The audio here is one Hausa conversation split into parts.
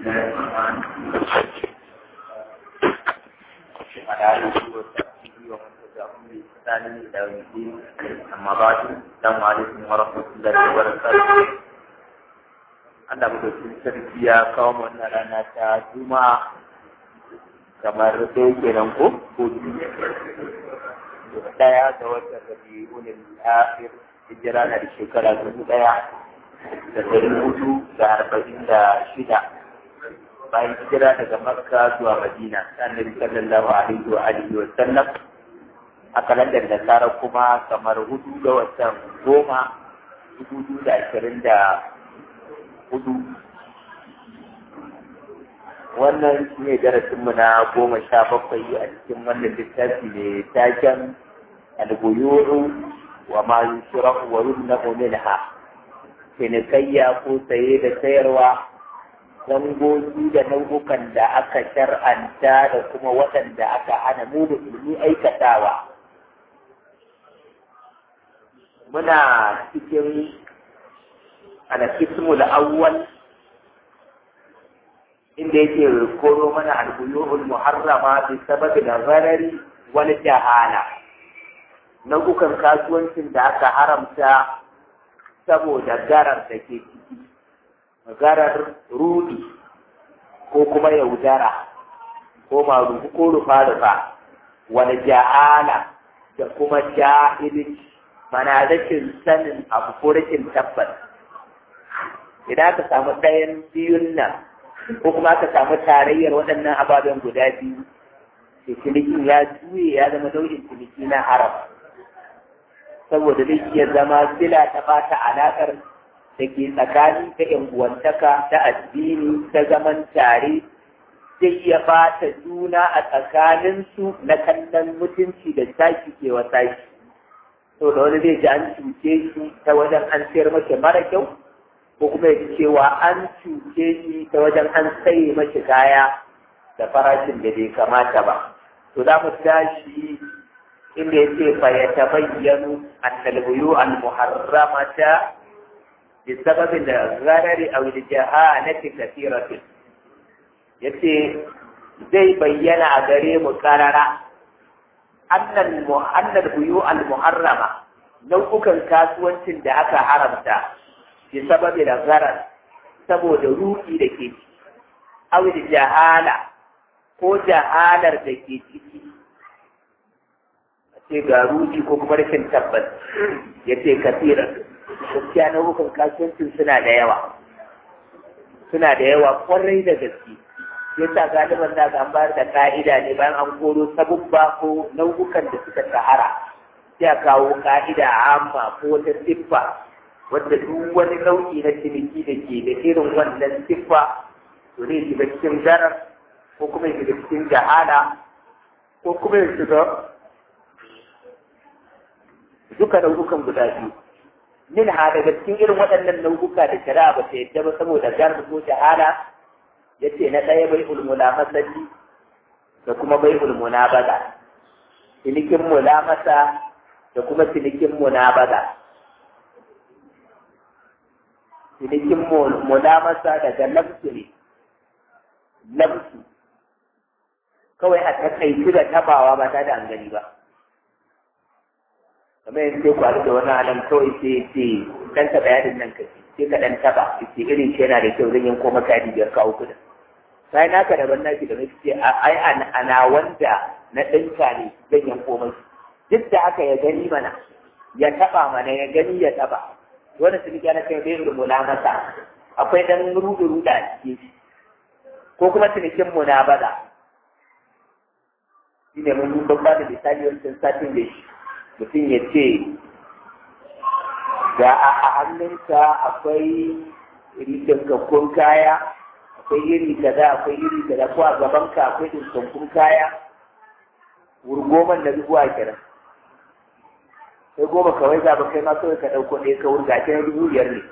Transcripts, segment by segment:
على آله وصحبه ومن تبعهم بإحسان إلى يوم الدين أما بعد السلام عليكم ورحمة الله وبركاته Allah madaukin sarki ya kawo wannan rana ta Juma'a kamar dai kenan ko ko daya ga watan Rabiul Akhir hijira na da shekara dubu daya da dari hudu da arba'in da shida bayan hijira daga Makka zuwa Madina annabi sallallahu alaihi wa alihi wa sallam a kalandar da tsara kuma kamar hudu ga watan goma dubu da ashirin da hudu wannan shi ne darasinmu na goma sha bakwai a cikin wannan littafi mai taken albuyuru wa ma yushrahu wa yumna'u minha cinikayya ko saye da sayarwa dangogi da nau'ukan da aka shar'anta da kuma waɗanda aka hana mu musulmi aikatawa muna cikin al-qismul awwal inda yake koro mana al-buyu'ul muharrama bi sababi nazarari wal jahala nau'ukan kasuwancin da aka haramta saboda garar da ke ciki garar rudi ko kuma yaudara ko marufu ko rufa-rufa wal jahala da kuma jahilci mana rashin sanin abu ko rashin tabbas idan aka samu ɗayan biyun nan ko kuma aka samu tarayyar waɗannan ababen guda biyu da cinikin ya juye ya zama nau'in ciniki na haram saboda zai iya zama sila ta bata alaƙar da ke tsakani ta yan uwantaka ta addini ta zaman tare zai iya bata juna a tsakaninsu na kallon mutunci da tashi ke wa tashi to da wani zai ji an cuce shi ta wajen an sayar mace mara kyau ko kuma ya cewa an cuce shi ta wajen an saye mashi kaya da farashin da bai kamata ba to za mu tashi inda ya ce fa ya tabayyanu annal buyu al muharramata bi sababin da gharari aw li jahalati kathiratin yace zai bayyana a gare mu karara annal annal buyu al muharrama nau'ukan kasuwancin da aka haramta bi sababi da gharar saboda ruki da ke ciki aw li jahala ko jahalar da ke ciki ce ga ruji ko kuma rashin tabbas ya ce kasiran gaskiya na hukun kasuwancin suna da yawa suna da yawa kwarai da gaske ya sa galiban da an bayar da ka'ida ne bayan an koro sabubba ko nau'ukan da suka shahara sai a kawo ka'ida amma ko wata siffa wadda duk wani nau'i na ciniki da ke da irin wannan siffa to zai shiga cikin zarar ko kuma ya shiga cikin jahala ko kuma ya shiga duka nau'ukan guda biyu min ha daga cikin irin waɗannan nau'uka da shari'a ba ta yadda ba saboda gar ko shahada ya ce na ɗaya bai ulmula masali da kuma bai ulmuna baza cinikin mulamasa da kuma cinikin munabaza cinikin mulamasa daga nafsu ne nafsu kawai a takaici da tabawa ba ta da an gani ba kamar yanzu sai kwaru da wani alam kawai sai ce dan taɓa yadin nan ka sai ka dan taɓa ce irin shi yana da kyau zan yanko maka yadi biyar kawo kuɗin sai naka daban naki da nake ce ai ana wanda na ɗinka ne zan yanko mai duk da haka ya gani mana ya taɓa mana ya gani ya taɓa wani su na kai bai rumuna masa akwai dan rudu ruda a cikin ko kuma cinikin mu na baza shi ne mun yi babba da misali wancan satin da shi mutum ya ce ga a hannunka akwai rikinkakkun kaya akwai iri kaza akwai iri kaza ko a gabanka akwai dinkakkun kaya wurgoman na dubu a kiran sai goma kawai za ba kai ma kawai ka ɗauko ɗaya ka wurga ta dubu biyar ne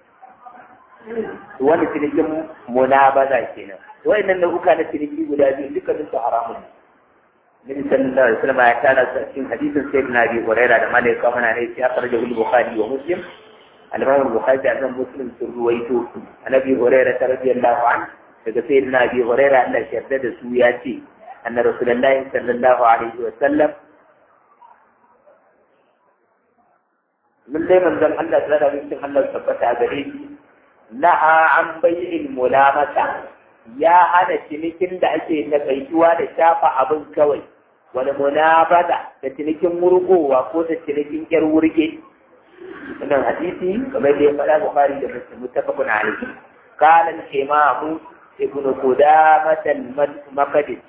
wani cinikin munabaza kenan wa'annan nau'uka na ciniki guda biyu dukkanin su haramun ne Nabi sallallahu alaihi wasallam ya tana cikin hadisin Sayyidina Abi Hurairah da malaika mana ne sai akhrajahu al-Bukhari wa Muslim al-Imam al-Bukhari da Imam Muslim sun ruwaito Nabi Hurairah radiyallahu anhu daga sayyidina abi hurairah Allah ya yarda da su ya ce anna rasulullahi sallallahu alaihi wa sallam mun dai manzon Allah sallallahu alaihi wa sallam Allah tabbata gare shi naha an bai'il mulamata ya hana cinikin da ake nakaituwa da shafa abin kawai wani munabada da cinikin murgowa ko da cinikin yar wurge wannan hadisi kamar da ya faɗa Bukhari da Muslim mutafaqun alayhi qala al-imam ibn Qudamah al-Maqdisi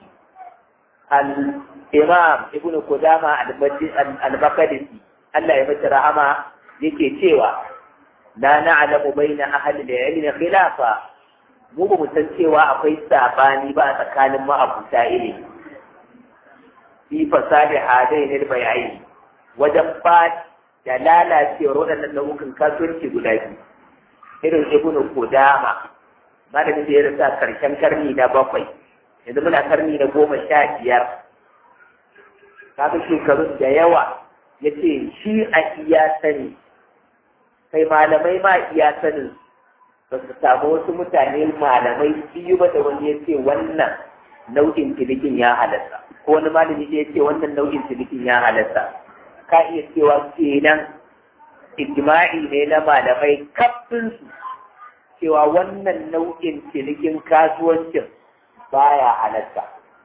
al-imam ibn Qudamah al-Maqdisi Allah ya mata rahama yake cewa la na'lamu baina ahli al-ilm khilafa mu ba mu san cewa akwai sabani ba a tsakanin ma'abuta ilimi fi fasadi hadai ne bayani wajen ba da lalacewar waɗannan nau'ukan kasuwanci guda biyu irin ibn Qudama malamin da ya rasa karshen karni na bakwai yanzu muna karni na goma sha biyar kaga shekarun da yawa ya ce shi a iya sani kai malamai ma iya sanin ba su samu wasu mutane malamai biyu ba da wani ya ce wannan nau'in cinikin ya halatta ko wani malami ya ce wannan nau'in cinikin ya halatta ka iya cewa kenan ijma'i ne na malamai kafin su cewa wannan nau'in cinikin kasuwancin baya halatta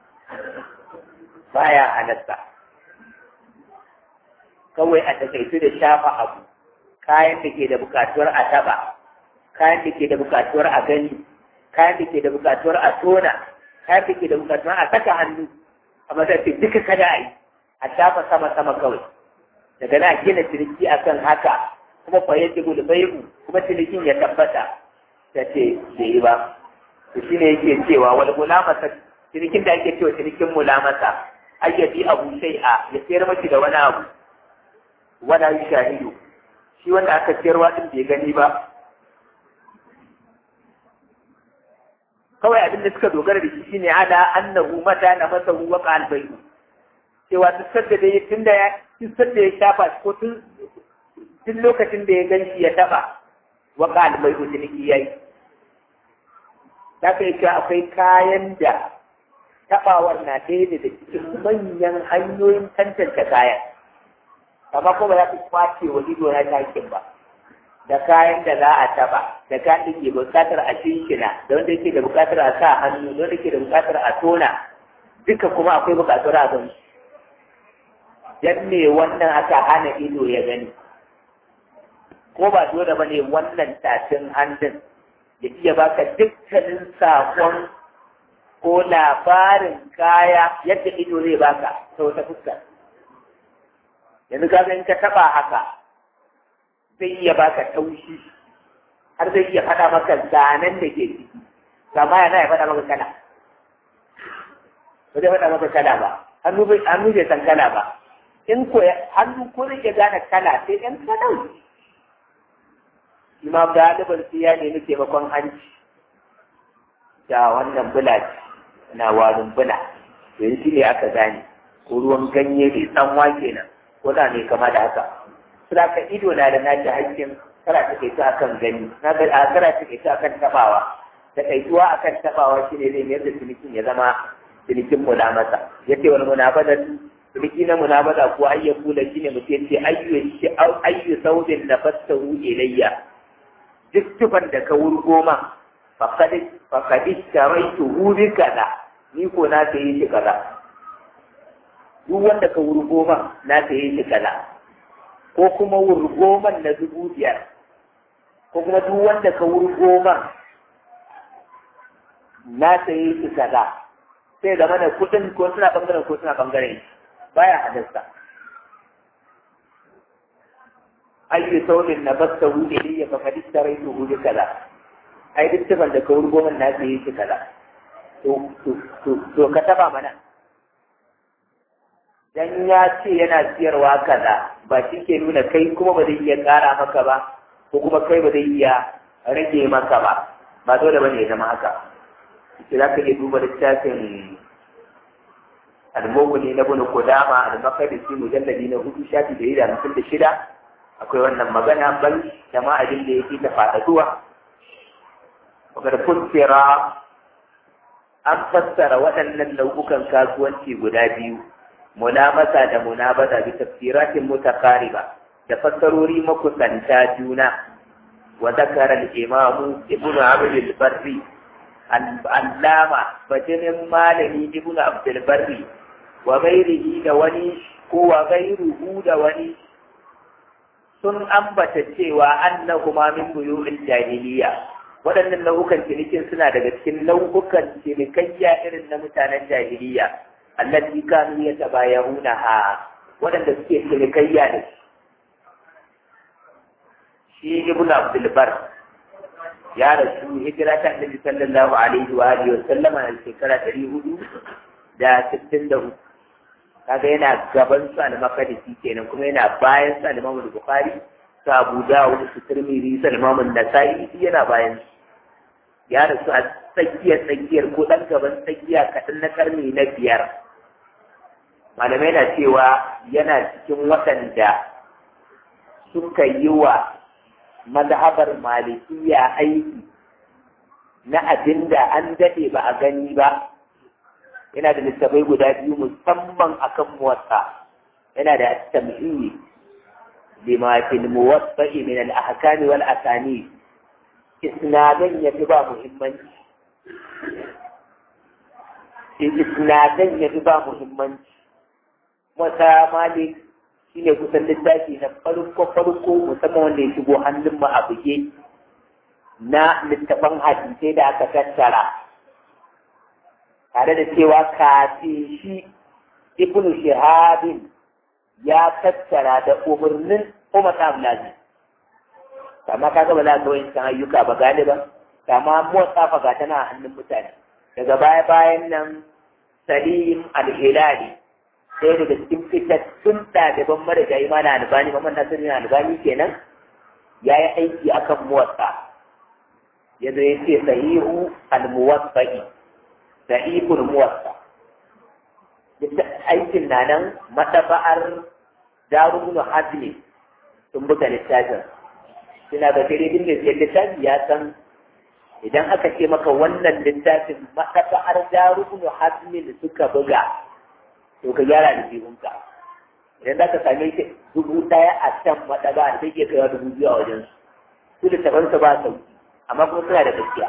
baya halatta kawai a takaitu da shafa abu kayan da ke da bukatuwar a taba kayan da ke da bukatuwar a gani kayan da ke da bukatuwar a tona kayan da ke da bukatuwar a saka hannu a matsayin duka kada a yi a shafa sama sama kawai daga na gina ciniki akan haka kuma fayyar da gudu bai'u kuma cinikin ya tabbata ta ce da yi ba to shi ne yake cewa wani mulamasa cinikin da ake cewa cinikin mulamasa ake bi abu sai a ya sayar maki da wani abu wala yi shahidu shi wanda aka ciyarwa din bai gani ba kawai abin da suka dogara da shi shine ala annahu mata na masa wa qal bayu cewa duk sadda da tun da ya tun sadda ya shafa ko tun tun lokacin da ya ganshi ya taba wa qal bayu ciniki yayi da kai cewa akwai kayan da tabawar na ɗaya da cikin manyan hanyoyin tantance kayan amma ko ba za ku kwace wa ido na takin ba da kayan da za a taba da kayan da ke bukatar a shinshina da wanda yake da bukatar a sa hannu da wanda yake da bukatar a tona duka kuma akwai bukatar a gan dan me wannan aka hana ido ya gani ko ba dole ba ne wannan tafin hannun ya iya baka dukkanin sakon ko labarin kaya yadda ido zai baka ta wata fuskar yanzu ka in ka taba haka zai iya baka taushi har zai iya faɗa maka zanen da ke ciki amma yana ya faɗa maka kala ba zai faɗa maka kala ba hannu bai hannu bai san kala ba in ko hannu ko zai iya gane kala sai ɗan kalan imam galiban sai ya nemi taimakon hanci da wannan bula na warin bula yanzu ne aka gane ko ruwan ganye mai tsanwa kenan ko da ne kama da haka suna ka ido na da naci hakkin kara ta kai ta akan gani na ga a kara ta kai ta akan tabawa ta kaituwa akan tabawa shine zai mayar da cinikin ya zama cinikin mulamasa yace wal munabada ciniki na munabada ko ayya kula shine mutum yace ayyu shi ayyu saudin nafattahu ilayya duk tufan da ka wurgo ma faqad faqad istaraytuhu bi kaza ni ko na sayi shi kaza duk wanda ka wurgo man na saye shi kaza ko kuma wurgo man na dubu biyar ko kuma duk wanda ka wurgo man na saye shi kaza sai da mana kudin ko suna bangaren ko suna bangaren baya hadasta ayyu saurin na basta wuce ne ya fakadi tarai to wuce kaza ai duk tufan da ka wurgo man na saye shi kaza to ka taba mana dan ya ce yana siyarwa kaza ba shi ke nuna kai kuma ba zai iya ƙara maka ba ko kuma kai ba zai iya rage maka ba ba dole ba ne ya zama haka shi za ka iya duba littafin al-mughni na ibn qudama al-maqdisi mujalladi na hudu shafi da yida hamsin da shida akwai wannan magana bal jama'a abin da yake ta faɗaɗuwa wakar kuntira an fassara waɗannan nau'ukan kasuwanci guda biyu mulamasa da munabada bi tafsiratin mutaqariba da fassarori makusanta juna wa zakara al-imamu ibnu abd al-barri al-allama bajinin malami ibnu abd al-barri wa ghairihi da wani ko wa ghairuhu da wani sun ambata cewa annahuma min buyu'il jahiliya waɗannan nau'ukan cinikin suna daga cikin nau'ukan cinikayya irin na mutanen jahiliya allati kanu yatabayahuna ha waɗanda suke cinikayya da shi ibnu abdul bar ya rasu hijira ta annabi sallallahu alaihi wa alihi wa sallama a shekara ɗari hudu da sittin da hudu kaga yana gaban su al-maqdisi kenan kuma yana bayan su al-imam bukhari su abu dawud su tirmidhi su al-imam an-nasa'i yana bayan su ya rasu a tsakiyar tsakiyar ko dan gaban tsakiya kaɗan na karni na biyar malamai na cewa yana cikin waɗanda suka yi wa mazhabar malikiya aiki na abin da an daɗe ba a gani ba yana da littafai guda biyu musamman akan muwatta yana da tamhid lima fil muwatta'i min al ahkam wal asani isnadan yafi ba muhimmanci isnadan yafi ba muhimmanci wata malik shine kusan littafi na farko farko musamman wanda ya shigo hannun mu a buge na littafan hadisai da aka tattara tare da cewa kafin shi ibnu shihabin ya tattara da umarnin umar abdulaziz kama kaga ba za ka wani san ayyuka ba galiba kama motsa fa ga tana hannun mutane daga baya bayan nan salim al-hilali sai daga cikin fitattun ɗaliban marigayi mana albani mamman nasirin albani kenan ya yi aiki akan motsa ya zo ya ce sahihu al-muwaffa'i sahihul muwaffa aikin na nan mataba'ar darubun hazmi sun buga littafin suna ga sai dai mai littafi ya san idan aka ce maka wannan littafin mataba'ar darubun hazmi da suka buga to ka gyara da jihunka idan za ka same shi dubu ɗaya a can maɗaba sai ke kaiwa dubu biyu a wajen su su littafansa ba sauki amma kuma suna da gaskiya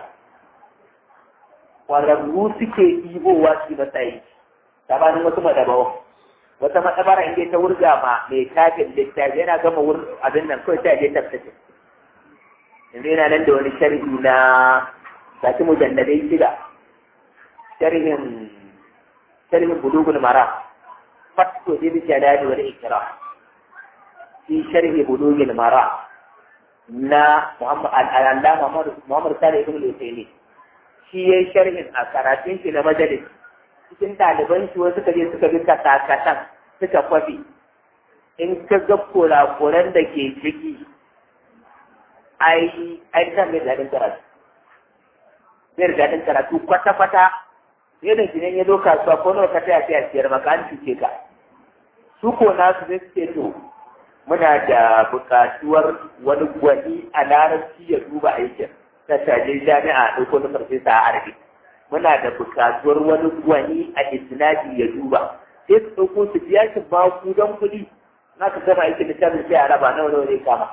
ƙwararru suke ɗibowa su matsayi sabanin wasu maɗabawa wata maɗabara inda ta wurga ma mai tafin littafi yana gama wurin abin nan kawai sai a je tafsir yanzu yana nan da wani sharhi na sati mujalladai shida sharhin sharhin bulugul mara fatko zai bi jalali wal ikra fi sharhi bulugul mara na Muhammad al-Allama Muhammad Salih ibn al-Utaymi shi yayi sharhin a karatun shi na majalis cikin ɗaliban shi wasu kaje suka bi kasakatan suka kwafi in ka ga kurakuran da ke ciki ai ai kan mai daɗin karatu zai daɗin karatu kwata-kwata yadda shi ne ya zo kasuwa ko nawa ka taya taya siyar maka an cuce ka su ko nasu zai suke to muna da buƙatuwar wani gwani a larabci ya duba aikin ta shaje jami'a ɗauko na farfesa a arabi muna da buƙatuwar wani gwani a isnadi ya duba sai su ɗauko su biya shi ba ku don kuɗi na ka gama aikin littafin sai a raba nawa nawa zai kama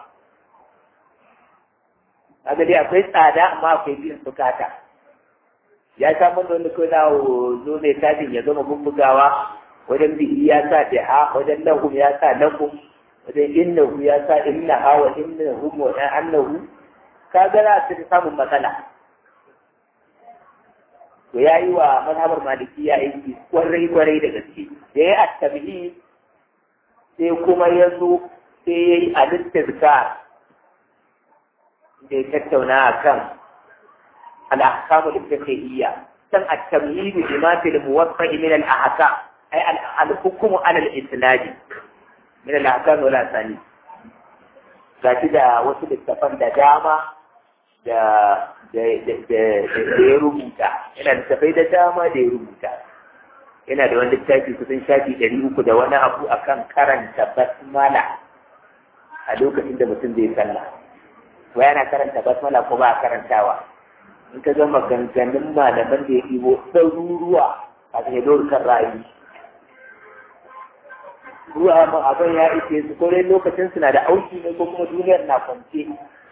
kaga dai akwai tsada amma akwai biyan bukata ya samu da wani kawai na zo mai tafin ya zama bubbugawa wajen bihi ya sa da wajen lahum ya sa lahum wajen innahu ya sa innaha wa innahu wa annahu ka ga za su samun matsala to ya yi wa mazhabar maliki ya aiki kwarai kwarai da gaske da ya attabihi sai kuma ya zo sai ya yi alittizkar da ya tattauna a kan al'ahkamu al-fiqhiyya san at-tamyiz bima fi al-muwaffa min al-ahkam ay al-hukm ala al-isnad min al-ahkam wal asani gashi da wasu littafan da dama da da ya rubuta yana da tafai da dama da ya rubuta yana da wani littafi kusan shafi ɗari uku da wani abu akan karanta basmala a lokacin da mutum zai sallah wa yana karanta basmala ko ba a karantawa in ka ga maganganun malaman da ya ɗibo ɗaruruwa a cikin kan rayu ruwa ma abin ya ishe su ko dai lokacin suna da auki ne ko kuma duniyar na kwance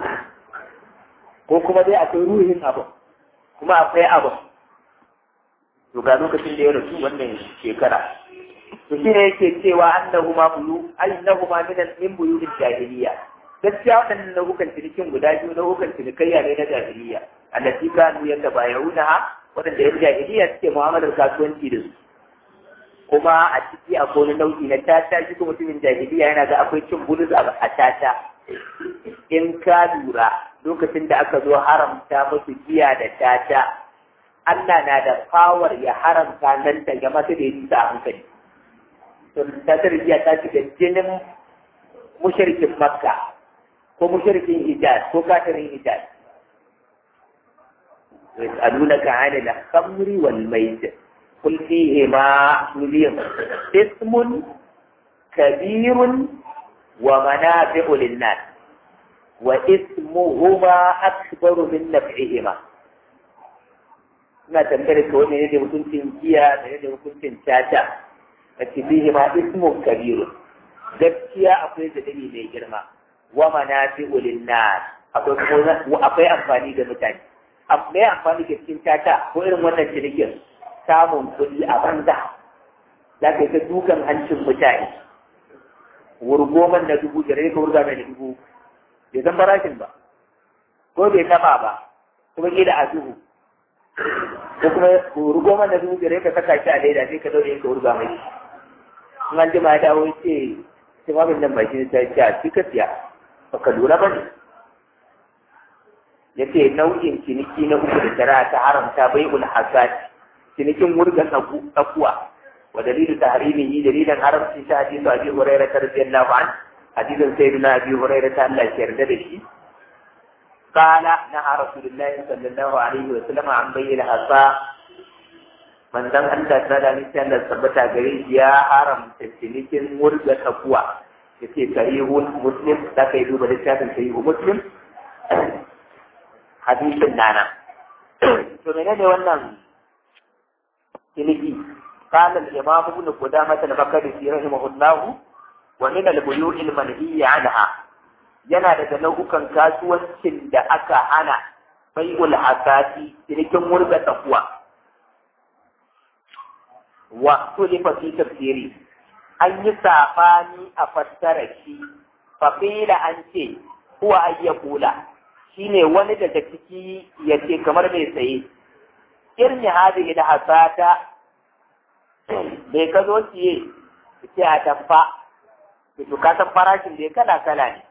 ko kuma dai akwai ruhin abin kuma akwai abin to ga lokacin da ya rasu wannan shekara to shi ne yake cewa annahu ma buyu annahu ma min min buyutil jahiliya gaskiya waɗannan nau'ukan cinikin guda biyu nau'ukan cinikayya ne na jahiliya allati kanu yatabayuna waɗanda yan jahiliya suke mu'amalar kasuwanci da su kuma a ciki akwai wani nau'i na tata shi kuma mutumin jahiliya yana ga akwai cin bulus a tata in ka lura lokacin da aka zo haramta musu giya da tata Allah na da fawar ya haramta nan da ya masa da yi a hankali to tatar giya ta shiga jinin mushrikin makka ko mushrikin hijaz ko kafirin hijaz يسألونك عن الخمر والميسر قل فيهما مليم اسم كبير ومنافع للناس واسمهما أكبر من نفعهما ina tambayar ka wani ne da hukuncin giya da ne da hukuncin tata a cikin ma ismu kabiru gaskiya akwai dalili mai girma wa manafi'u linnas akwai akwai amfani ga mutane mai amfani da cikin tata ko irin wannan cinikin samun kuɗi a banza za ka yi ta dukan hancin mutane wurgoman na dubu da ka wurga mai dubu bai san farashin ba ko bai taba ba kuma ƙila a duhu ko kuma wurgoman na dubu da ka saka shi a leda sai ka daure ka wurga mai in an jima ya dawo ce sai ma nan baki ta ce a cika siya ba ka lura ba ne ya ce nau'in ciniki na uku da shari'a ta haramta bai ul hasad cinikin wurgan tsakuwa wa dalilu tahrimihi dalilin haramci ta hadisu abi hurairah radiyallahu an hadisin sayyidina abi hurairah ta Allah ya yarda da shi قال نهى رسول الله صلى الله عليه وسلم عن بيع الحصى من دان أنت ترى مثل ثبت غريب يا حرم تسليكين مرجع تقوى يتي صحيح مسلم تكيدو بلسات صحيح مسلم hadisin nana to menene wannan ciniki قال الإمام ابن قدامة المقدسي رحمه الله ومن البيوع المنهي عنها yana daga nau'ukan kasuwancin da aka hana bai'ul hasati cinikin murga tsakuwa wa tulifa fi tafsiri an yi sabani a fassara shi fa an ce huwa ayyakula shine wani daga ciki ya ce kamar mai saye irni hadi da hasata bai ka zo siye ce a tamfa to ka san farashin da kala kala ne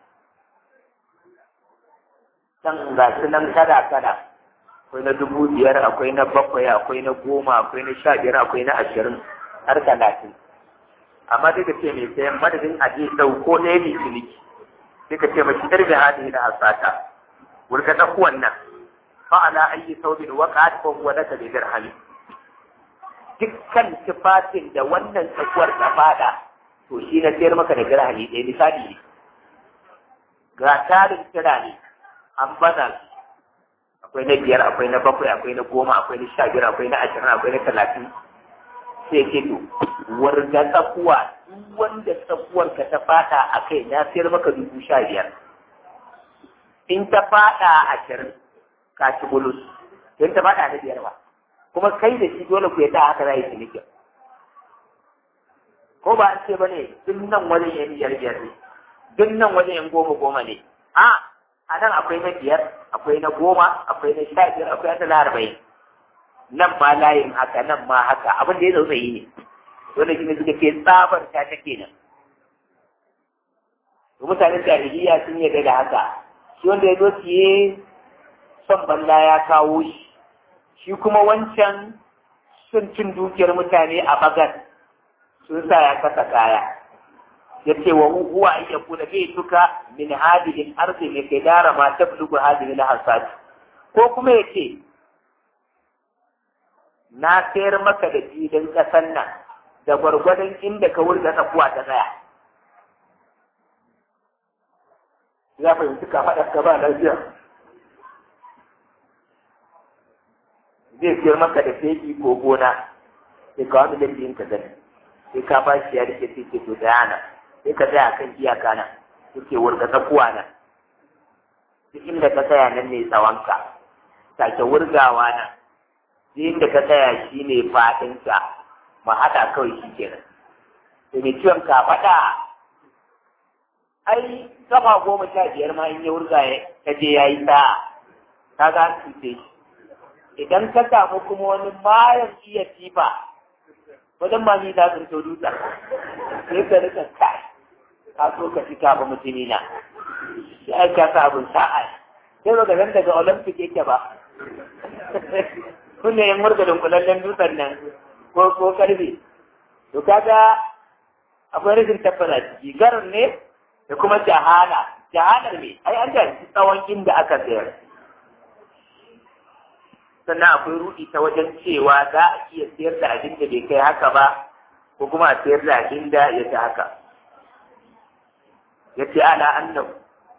can ga su nan kada kada akwai na dubu biyar akwai na bakwai akwai na goma akwai na sha biyar akwai na ashirin har talatin amma dai ka ce mai sayan madadin aje ɗauko ɗaya mai ciniki sai ka ce mashi irni hadi da hasata wurga tsakuwan nan fa'ala ayi saubin waqat ko huwa laka bi dirhami dukkan tufafin da wannan tsakuwar ta fada to shi na sayar maka da dirhami ɗaya misali ne ga tarin kira ne an bana akwai na biyar akwai na bakwai akwai na goma akwai na sha biyar akwai na ashirin akwai na talatin sai ke to warga tsakuwa duk wanda tsakuwar ka ta fada a kai na sayar maka dubu sha biyar in ta fada ashirin ka ci bulus in ta fada na biyar ba kuma kai da shi dole ku yadda haka za yi cinikin ko ba an ce ba ne duk nan wajen yan biyar biyar ne duk nan wajen yan goma goma ne a a nan akwai na biyar akwai na goma akwai na sha biyar akwai na arba'in nan ma layin haka nan ma haka abin da ya zo yi ne dole shi ne suka ce tsabar ta take nan mutanen jahiliya sun yarda da haka shi wanda ya zo siye son balla ya kawo shi shi kuma wancan sun cin dukiyar mutane a bagan sun sa ya kasa kaya ya ce wa huwa an yakuna bai tuka min hadihin arzi mai kai dara ma ta bulugu hadihin hasad ko kuma ya ce na sayar maka da filin ƙasan nan da gwargwadon inda ka wurga tsakuwa ta tsaya ya fahimci ka faɗa ka ba lafiya zai siyar maka da fegi ko gona sai ka wani lalbin ka gani sai ka ba shi ya rike sai ke to da yana sai ka tsaya kan iyaka nan suke wurga tsakuwa nan duk inda ka tsaya nan ne tsawonka sake wurgawa nan duk inda ka tsaya shi ne faɗinka ma haɗa kawai shi kenan da mai ciwon ka faɗa ai kafa goma sha biyar ma in ya wurga ka je ya yi sa'a ka ga su ce idan ka samu kuma wani bayan iya tifa wajen ma ni za su to dutsen sai ka rika kai ka so ka ci kafa mutumi na shi ai ka sa abin sa'a sai ba zan daga olympic yake ba kunne yin murga dunkulallen dutsen nan ko ko karfe to kaga akwai rashin tabbata ciki garin ne da kuma jahala jahalar ne ai an da tsawon inda aka sayar sannan akwai rudi ta wajen cewa za a iya sayar da abin da bai kai haka ba ko kuma a sayar da abin da ya ta haka ya ce ala annahu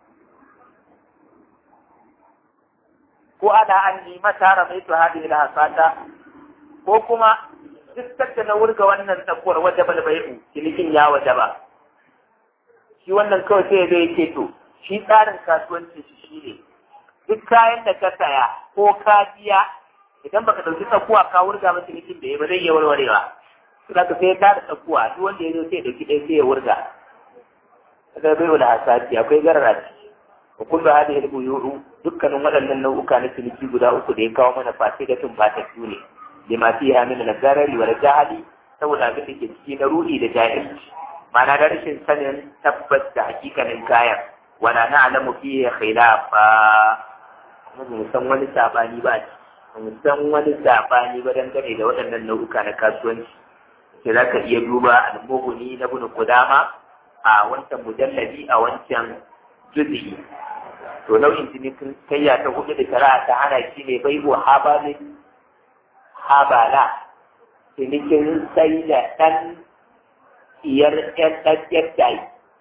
ko ana an nima tara mai to hadi ila hasata ko kuma duk da na wurga wannan tsakuwar wadda bal bai'u cinikin ya wajaba shi wannan kawai sai zai ce to shi tsarin kasuwanci shi shine duk kayan da ka saya ko ka biya idan baka dauki tsakuwa ka wurga masa cinikin da ya ba zai iya warwarewa su da ka sai ta da tsakuwa duk wanda ya zo sai ya dauki ɗaya sai ya wurga kaga bai wala hasati akwai garara ciki wa kullu hadhihi al-buyu'u dukkanin waɗannan nau'uka na ciniki guda uku da ya kawo mana fasidatun batattu ne lima fiha min al-zarari wal jahali saboda abin da ke ciki na ruhi da jahilci ma'ana da rashin sanin tabbas da hakikanin kayan wala na'lamu fihi khilafa kuma mu san wani sabani ba mu san wani sabani ba dangane da waɗannan nau'uka na kasuwanci sai za ka iya duba al-mughni na ibn qudama a wancan mujalladi a wancan juz'i to nau'in cinikin kayya ta hudu da shari'a ta hana shi ne bai wa habalin habala cinikin sai da ɗan iyar ɗan ɗan ɗan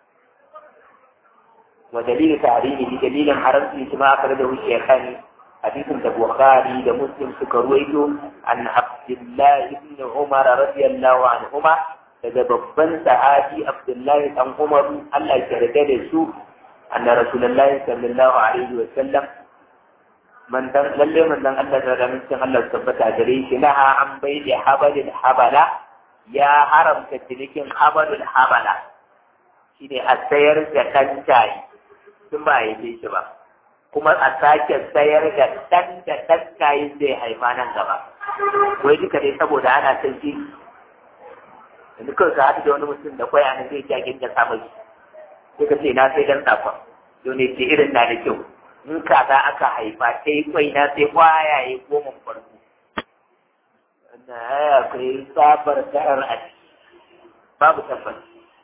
wa dalilin tarihi da dalilin haramci shi ma aka da wuce kan hadisin da bukhari da muslim suka ruwaito an abdullahi ibn umar radiyallahu anhuma daga babban sahabi abdullahi dan umar Allah ya yarda da su أن رسول الله صلى الله عليه وسلم من دن للي من دن الله تعالى من سن الله ثبت أجريش نهى عن بيع حبل الحبلة يا حرم كتلك حبل الحبلة shine a sayar da ɗan tayi sun ba yi shi ba kuma a sake sayar da ɗan da ɗan tayi zai haifa nan gaba wai duka dai saboda ana son shi yanzu kawai ka haɗu da wani mutum da kwaya na zai jakin da samun shi sai ka ce na sai dan sakon to ne ce irin na da kyau in kaza aka haifa sai kwai na sai kwayaye goma farko na ya kai sabar da'ar a babu tabbas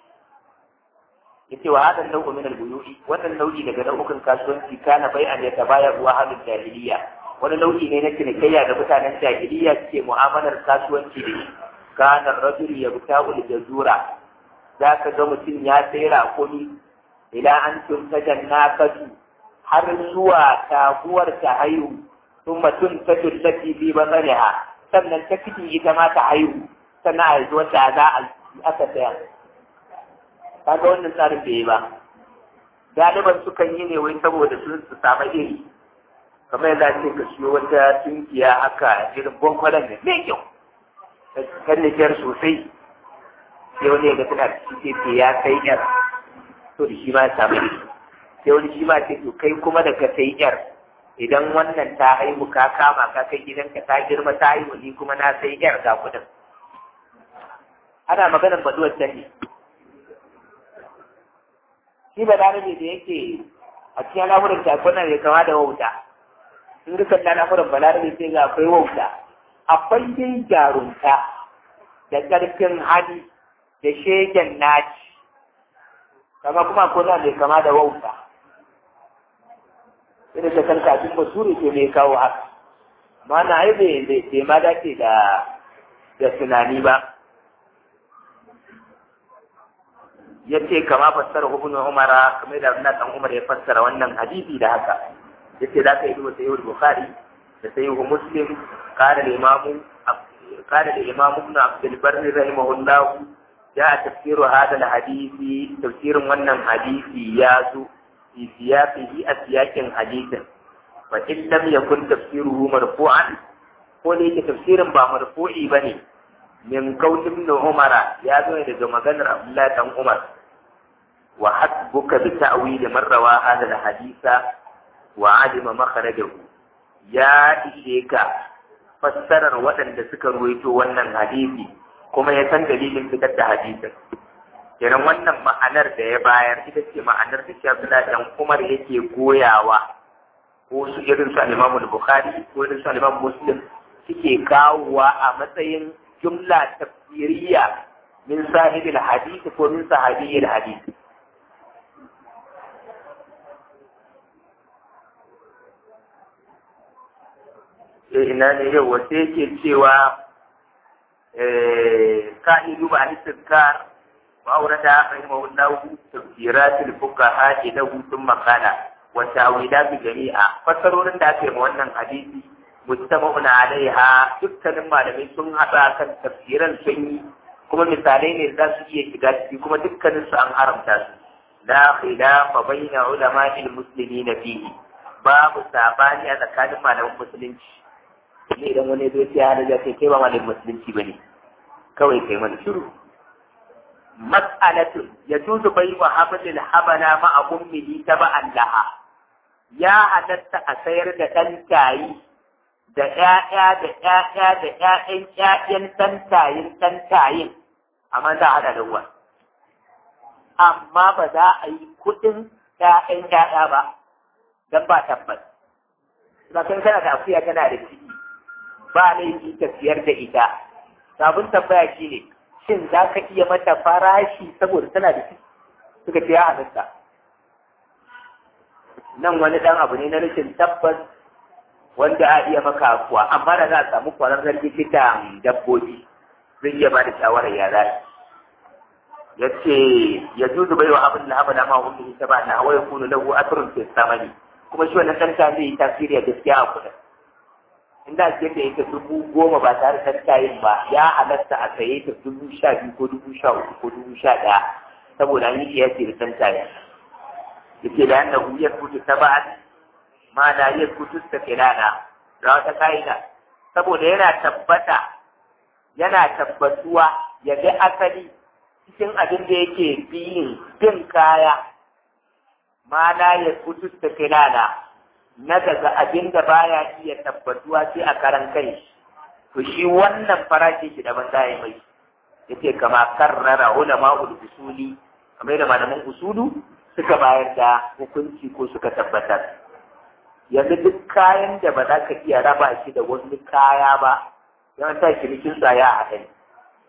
yace wa hadan nau'u min al-buyu'i wannan nau'i daga nau'ukan kasuwanci kana bai an yata baya ruwa halin jahiliya wani nau'i ne na cinikayya da mutanen jahiliya suke mu'amalar kasuwanci da shi kana rajul yabta'u al-jazura za ka ga mutum ya sai raƙumi ila an tunta jannakatu har zuwa taguwar ta haihu sun mutum ta tullati bi basariha sannan ta fiti ita ma ta haihu sannan a yanzu wata za a aka saya kaga wannan tsarin bai yi ba galiban sukan yi ne wai saboda sun su samu iri kamar yadda ce ka siyo wata tunkiya haka irin bankwalan ne mai kyau kan sosai sai wani ya ga tana cike ce ya kai yar to da shi ma ya samu ne sai wani shi ma ce to kai kuma da ka sai yar idan wannan ta haihu ka kama ka kai gidanka ta girma ta haihu ni kuma na sai yar ga kudin ana maganar baduwar ta ne shi ba da ne da yake a cikin al'amuran takuna ne kama da wauta in duka al'amuran balarabe sai ga akwai wauta akwai dai jarumta da ƙarfin hali da shegen naci kama kuma ko na mai kama da wauta irin da kan kafin basuri ke mai kawo haka ma na ai bai ma dace da da tunani ba ya ce kama fassara ibn umara kamar da Abdullah dan Umar ya fassara wannan hadisi da haka yace za ka yi duba sayyid bukhari da sahihu muslim qala al-imam qala al-imam ibn abd al-barr rahimahullah ya tafsiru hadha al-hadisi tafsirin wannan hadisi ya zo fi siyaqihi a siyakin hadisin fa in lam yakun tafsiruhu marfu'an ko da yake tafsirin ba marfu'i bane min qaul ibn umar ya zo daga maganar abdullahi dan umar wa hasbuka bi ta'wil man rawa hadha al-hadisa wa alima makharajahu ya ishe ka fassarar waɗanda suka ruwaito wannan hadisi kuma ya san dalilin fitar da hadisin kenan wannan ma'anar da ya bayar ita ce ma'anar da shi Abdullahi dan Umar yake goyawa ko su irin su al-Imam Bukhari ko irin su al-Imam Muslim suke kawowa a matsayin jumla tafsiriya min sahibil hadith ko min sahabiyil hadith ina ne yau wasu yake cewa ka'idu ba al-istizkar wa aurata rahimahullahu tafsiratul fuqaha lahu thumma qala wa ta'wilat jami'a fasarorin da aka yi ma wannan hadisi mujtama'un alaiha dukkanin malamai sun haɗa kan tafsiran sun yi kuma misalai ne za su iya shiga ciki kuma dukkanin su an haramta su la khilafa baina ulama'il muslimina fihi babu sabani a tsakanin malaman musulunci ne idan wani zo sai hada kai kai ba malamin musulunci bane kawai kai mana shiru mas'alatu yajuzu bai wa hablil habala ma ummihi taba'an laha ya halatta a sayar da dan tayi da ƴaƴa da ƴaƴa da ƴaƴan ƴaƴan dan tayin dan tayin amma za a hada da uwa amma ba za a yi kuɗin ƴaƴan ƴaƴa ba dan ba tabbas zakan kana da akuya kana da ciki ba laifi ka siyar da ita sabon tambaya shi ne shin za ka iya mata farashi saboda tana da ciki suka ce ya halitta nan wani dan abu ne na rashin tabbas wanda a iya maka kuwa amma da za a samu kwararren likitan dabbobi zai iya ba da shawarar ya za ya ce ya zuzu bai wa abin da haɓa da ma wani ta ba na waya kunu lahu asrun fi samani kuma shi wannan ɗan zai yi tasiri a gaskiya a kudin in da ke da ita dubu goma ba tare da tayin ba ya halatta a saye ta dubu sha biyu ko dubu sha uku ko dubu sha ɗaya saboda an yi kiyasi da san tayin yake da yanda huyar kutu ta ba ma da yar kutu ta filana da wata ka'ida saboda yana tabbata yana tabbatuwa ya ga asali cikin abin da yake biyin bin kaya ma da yar kutu ta filana na daga abin da baya iya tabbatuwa sai a karan kai to shi wannan farashi shi daban da mai yace kama karrara ulama ul usuli kamar da malaman usulu suka bayar da hukunci ko suka tabbatar yanzu duk kayan da ba za ka iya raba shi da wani kaya ba yawan sa cinikin sa ya haɗa ne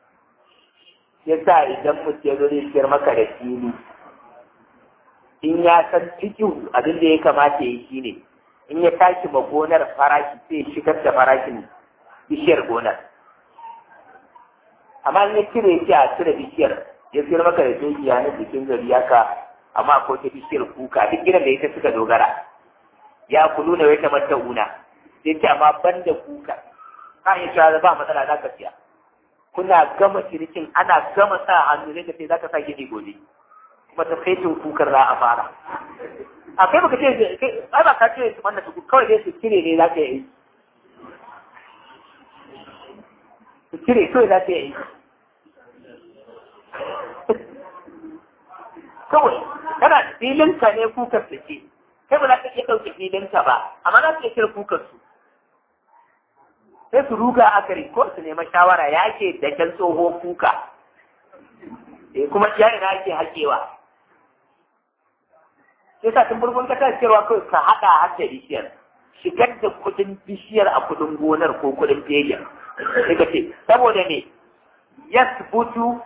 yasa idan mutum ya zo zai siyar maka da fili in ya san cikin abin da ya kamata ya yi shine in ya tashi ma gonar farashi sai shigar da farashin bishiyar gonar amma in ya cire shi a cire bishiyar ya sayar maka da dukiya na jikin gari ka amma akwai ta bishiyar kuka duk gidan da ita suka dogara ya kulu na wata mata una sai ce amma ban da kuka ka iya cewa ba matsala za ka siya kuna gama cinikin ana gama sa hannu ne ka ce za ka sa gini gobe kuma ta saitin kukar za a fara a kai baka ce ai ba ka ce su wannan su kawai dai su cire ne za ka yi su cire kawai za ka yi kawai kana filinka ne kukar su ce kai ba za ka iya ɗauke filinka ba amma za ka iya cire kukar su sai su ruga a gari ko su nema shawara ya ke da kyan tsoho kuka kuma ya ina ake haƙewa sai sa tun farkon kasa cewa kawai ka haɗa har da bishiyar shigar da kuɗin bishiyar a kuɗin gonar ko kuɗin fegin sai ka ce saboda me yasbutu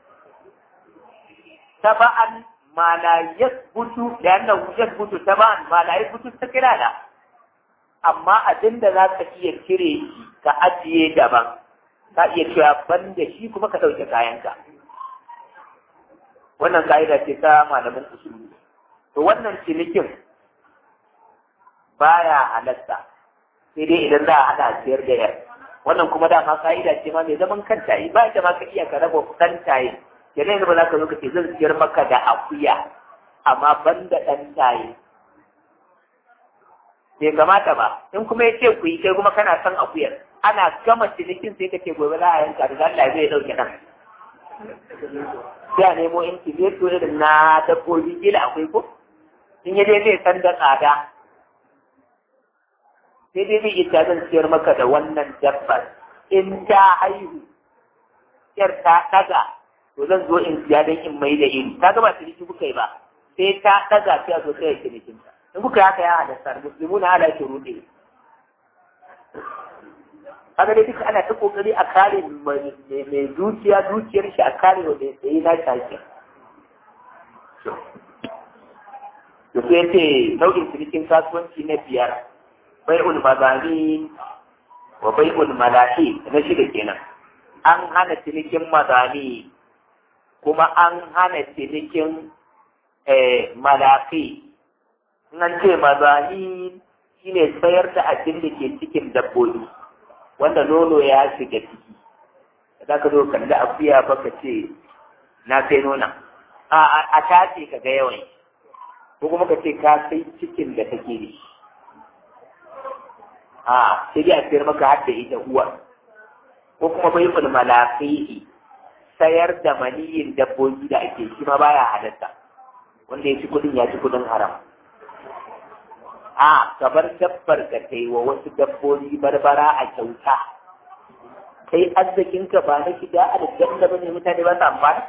taba'an ma la yasbutu da annahu yasbutu taba'an ma la yasbutu takirana amma abin da za ka iya cire shi ka ajiye daban ka iya cewa ban da shi kuma ka ɗauke kayanka wannan ka'ida ce ta malamin usuli to wannan cinikin baya halatta sai dai idan za a haɗa siyar da yar wannan kuma dama ka'ida ce ma mai zaman kanta yi ba ita ma ka iya ka raba ɗan taye kenan yanzu ba za ka zo ka ce zan siyar maka da akuya amma ban da ɗan taye bai kamata ba in kuma ya ce ku yi kai kuma kana son akuyar ana gama cinikin sai ka ce gobe za a yanka da Allah zai ɗauke ɗan sai a nemo intimeto irin na dabbobi kila akwai ko in ya dai zai san da tsada sai dai zai ita zan siyar maka da wannan dabbar in ta haihu yar ta ɗaga to zan zo in siya don in mai da iri ta gaba ciniki kuka yi ba sai ta ɗaga sai a zo sai ya cinikin ta in kuka yi haka ya halatta musulmu na ala shi ruɗe kaga dai duka ana ta kokari a kare mai dukiya dukiyar shi a kare wa mai tsaye na shaƙi da su yace nau'in cinikin kasuwanci na biyar bai'ul mazani wa bai'ul malahi na shida kenan an hana cinikin mazani kuma an hana cinikin malafi nan ce mazani shine sayar da abin da ke cikin dabbobi wanda nono ya shiga ciki za ka zo kalli akuya ba ka ce na sai nona a tace ka ga yawan ko kuma ka ce ka sai cikin da take da shi a sai dai a sayar maka har da ita uwa ko kuma bai ful malafihi sayar da maniyin dabbobi da ake shi ma baya halatta wanda ya ci kudin ya ci kudin haram a kabar dabbar ka kai wa wasu dabbobi barbara a kyauta kai arzikinka ba na shiga a da bane mutane ba su amfana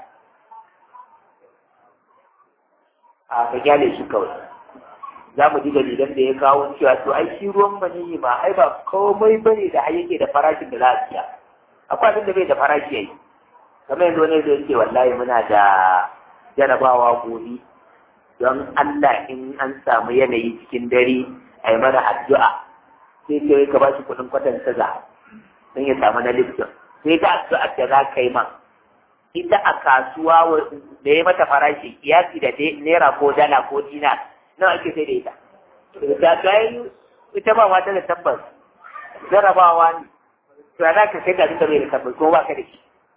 a ka gyale shi kawai za mu ji dalilan da ya kawo cewa to ai shi ruwan maniyi ma ai ba komai bane da ai yake da farashin da za a siya akwai abin da bai da farashi yayi kamar yanzu wani zai ce wallahi muna da jarabawa gobe don Allah in an samu yanayi cikin dare a yi mana addu'a sai ce ka ba shi kuɗin kwatan taza don ya samu na lifton sai ta addu'a da za ka yi ma ita a kasuwa da ya mata farashi kiyasi da naira ko dala ko dina nawa ake sai da ita ta kai ita ba mata da tabbas jarabawa ne to za ka sai da abin da bai da tabbas ko ba ka da shi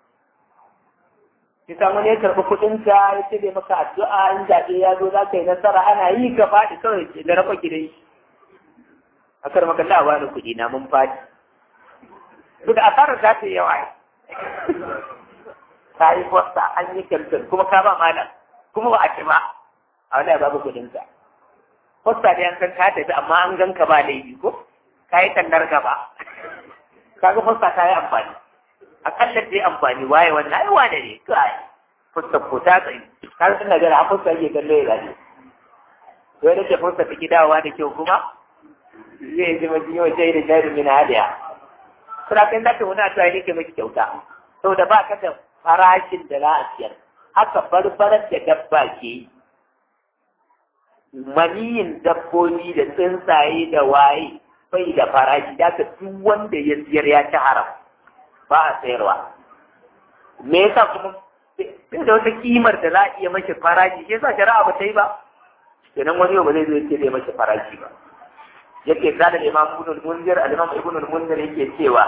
ki samu ne karɓi kuɗinka ya ce bai maka addu'a in zaɓe ya zo za ka yi nasara ana yi ka faɗi kawai da rafa gidan shi a kar maka ta bani kuɗi na mun faɗi duk asarar za ta yi yawa ka yi kwasta an yi kyamtar kuma ka ba malam kuma ba a ci ba a wani babu kuɗinka kwasta da yankan ka tafi amma an ganka ba laifi ko ka yi tannar gaba ka ga kwasta ta yi amfani akalla dai amfani waye wannan ai wane ne kai fuskar ko ta tsayi har sun da gara fuskar yake kallo ya gani to da ke fuskar take dawowa da kyau kuma zai ji mutum yau sai da jari min hadiya kuma kan da wani a tsaye nake miki kyauta saboda ba ka da farashin da za a siyar haka barbarar da dabba ke yi maniyin dabbobi da tsuntsaye da waye bai da farashi da duk wanda ya siyar ya ci haram ba a sayarwa me yasa kuma sai da wata kimar da za a iya mashi farashi shi yasa shari'a ba ta yi ba kenan wani yau ba zai zo ce zai mashi farashi ba yake kada imam ibn al-munzir al-imam ibn al-munzir yake cewa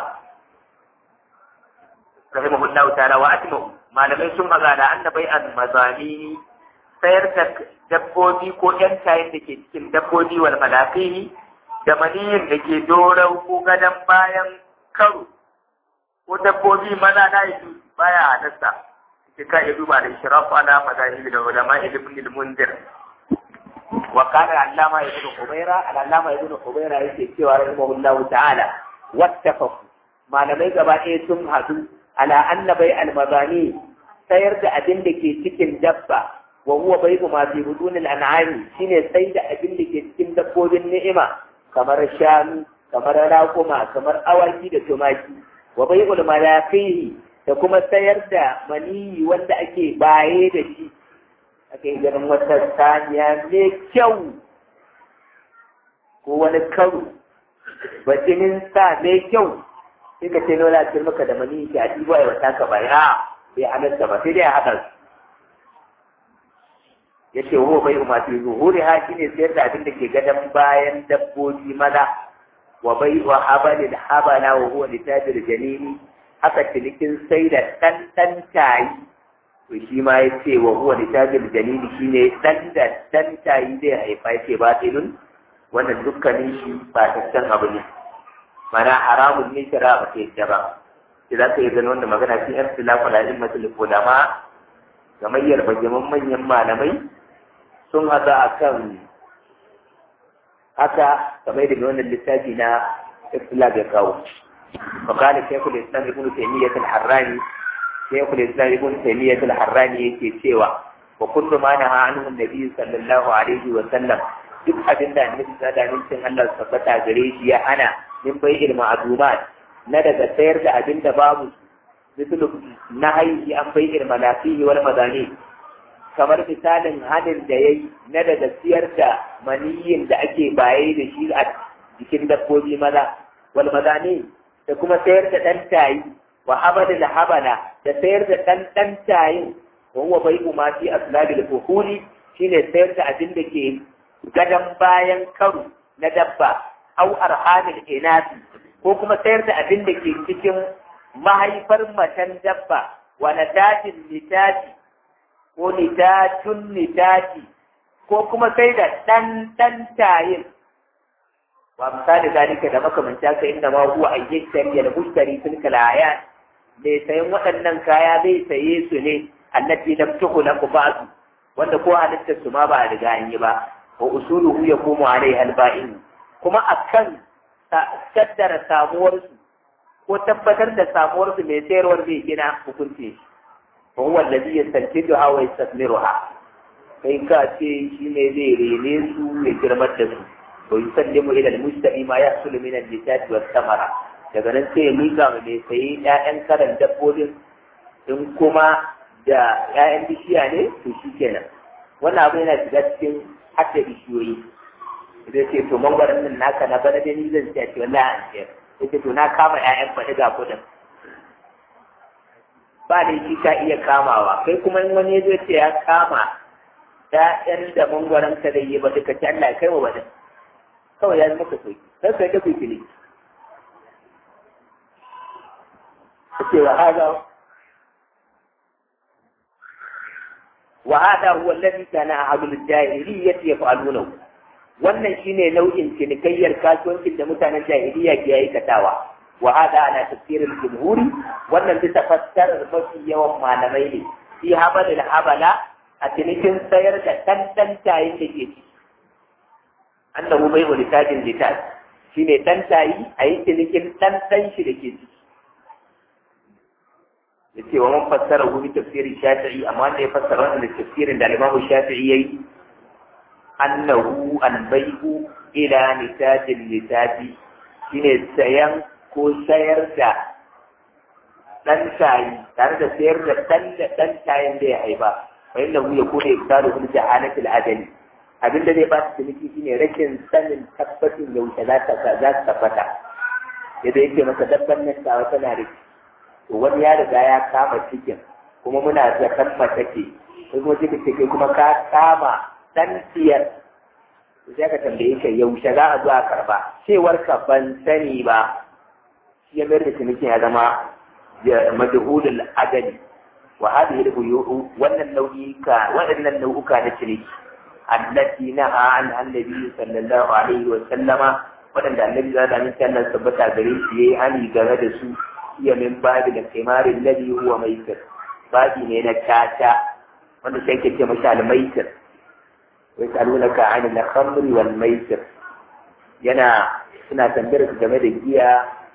rahimahullahu ta'ala wa atmu malamai sun magana annabai al-mazani sayar da dabbobi ko yan tayin da ke cikin dabbobi wal malafihi da maniyin da ke dorau ko gadon bayan karo ko dabbobi maza na yi baya halatta sai ka iya duba da shirafu ala mazahib da ulama ibn al-munzir wa kana allama ibn hubayra allama ibn hubayra yake cewa rahimahullahu ta'ala wattafaqu malamai gaba ɗaya sun hadu ala anna bai al-mazani sayar da abin da ke cikin dabba wa huwa bai'u ma fi budunil an'ami shine sai da abin da ke cikin dabbobin ni'ima kamar shanu kamar raƙuma kamar awaki da tumaki wa bai'ul malaqihi da kuma sayar da maniyi wanda ake baye da shi ake ganin wata saniya mai kyau ko wani karo bajinin sa mai kyau sai ka ce nola ce maka da maniyi ki a ɗibo a wata ka baya bai halatta ba sai dai a haɗa su ya ce wa bai umar fi zuhuri ha shine sayar da abin da ke gadon bayan dabbobi maza wa bai wa habalil habala wa huwa litajir janini haka cinikin sai da ɗan ɗan tayi to shi ma ya ce wa huwa litajir janini shine ɗan da ɗan tayi zai haifa ya ce batilun wannan dukkanin shi ba tattan abu ne mana haramun ne shara ba ta yadda ba sai za ka yi gani wanda magana fi yan filafa da ilmatul ulama gamayyar bajaman manyan malamai sun haɗa a kan haka kamar da wannan littafi na islam ya kawo فقال شيخ الاسلام ابن تيميه الحراني شيخ الاسلام ابن تيميه الحراني yake cewa wa kullu ma naha anhu an-nabi sallallahu alaihi wa sallam duk abin da annabi sallallahu alaihi wa sallam Allah tabbata gare shi ya hana min bai ilma adumat na daga sayar da abin da babu mislu na haihi an bai ilma lafihi wal madani kamar misalin hadin da yayi na daga siyar da maniyin da ake baye da shi a jikin dabbobi maza wal madani da kuma sayar da ɗan tayi wa habada da habana da sayar da ɗan ɗan tayin wa huwa bai ma fi aslabil fuhuli shine sayar da abin da ke gadan bayan karu na dabba au arhamil inasi ko kuma sayar da abin da ke cikin mahaifar macen dabba wa natatin nitati ko nitatun nitati ko kuma sai da ɗan ɗan tayin wa misali zalika da makamanta ka inda ma huwa ayyakari da mushtari tilkal ayat mai sayan waɗannan kaya zai saye su ne allati lam tukhlaq ba'du wanda ko halitta su ma ba a riga an yi ba wa usuluhu yakumu alaiha alba'in kuma akan kaddara samuwar su ko tabbatar da samuwar su mai sayarwar zai gina hukunci wa huwa alladhi yastankiduha wa yastakmiruha kai ka ce shi ne zai rene su ya girmar da su ويسلم إلى المشتري ما يحصل من النتاج والثمرة daga nan sai ya miƙa ma mai sayi ‘ya'yan karan dabbobin in kuma da ‘ya'yan bishiya ne to shi kenan wannan abu yana shiga cikin hatta bishiyoyi idan ce to mangwaron nan naka na bana da ni zan ce ce wallahi an ce yace to na kama ‘ya'yan faɗi ga kuɗin ba da shi ka iya kamawa kai kuma in wani ya zo ce ya kama ‘ya'yan da mangwaron ka da yi ba duka ce Allah ya kai wa wani kawai ya zama ka sauki sai kai ta kuyi ne kace wa hada wa hada huwa alladhi kana ahlul jahiliyyati yaf'alunahu wannan shine nau'in cinikayyar kasuwancin da mutanen jahiliya ke aikatawa wa hada ana tafsirin jumhuri wannan bisa fassarar mafi yawan malamai ne fi habalil habala a cinikin sayar da tantantayin da ke ciki annahu bai wani tajin litaj shi ne ɗan tayi a yi cinikin ɗan ɗan shi da ke ciki ya ce wa man fassara gumi tafsirin shafi'i amma wanda ya fassara wannan da tafsirin da alimamu shafi'i ya yi annahu albai'u ila nitajin litaji shi ne sayan ko sayar da ɗan tayi tare da sayar da ɗan da ɗan tayin da ya haifa fa innahu yakunu ibtalu bil jahalatil adali abin da zai ba su ciniki shine rashin sanin tabbacin yaushe za ta za ta tabbata yadda yake masa dabban nan tawa tana da to wani ya riga ya kama cikin kuma muna da kan mace ke sai kuma cikin ce kuma ka kama dan siyar sai ka tambaye ka yaushe za a zo a karba cewar ka ban sani ba shi ya mayar da cinikin ya zama majhulul adali wa hadhihi al wannan nau'ika waɗannan nau'uka na ciniki التي نهى عنها النبي صلى الله عليه وسلم waɗanda annabi za da minti Allah tabbata gare shi yayi hani game da su iya min babi da kimarin ladhi huwa maitir babi ne na tata wanda sai ke ce masa al-maitir wa yasalunaka an al-khamri wal maitir yana suna tambayar su game da giya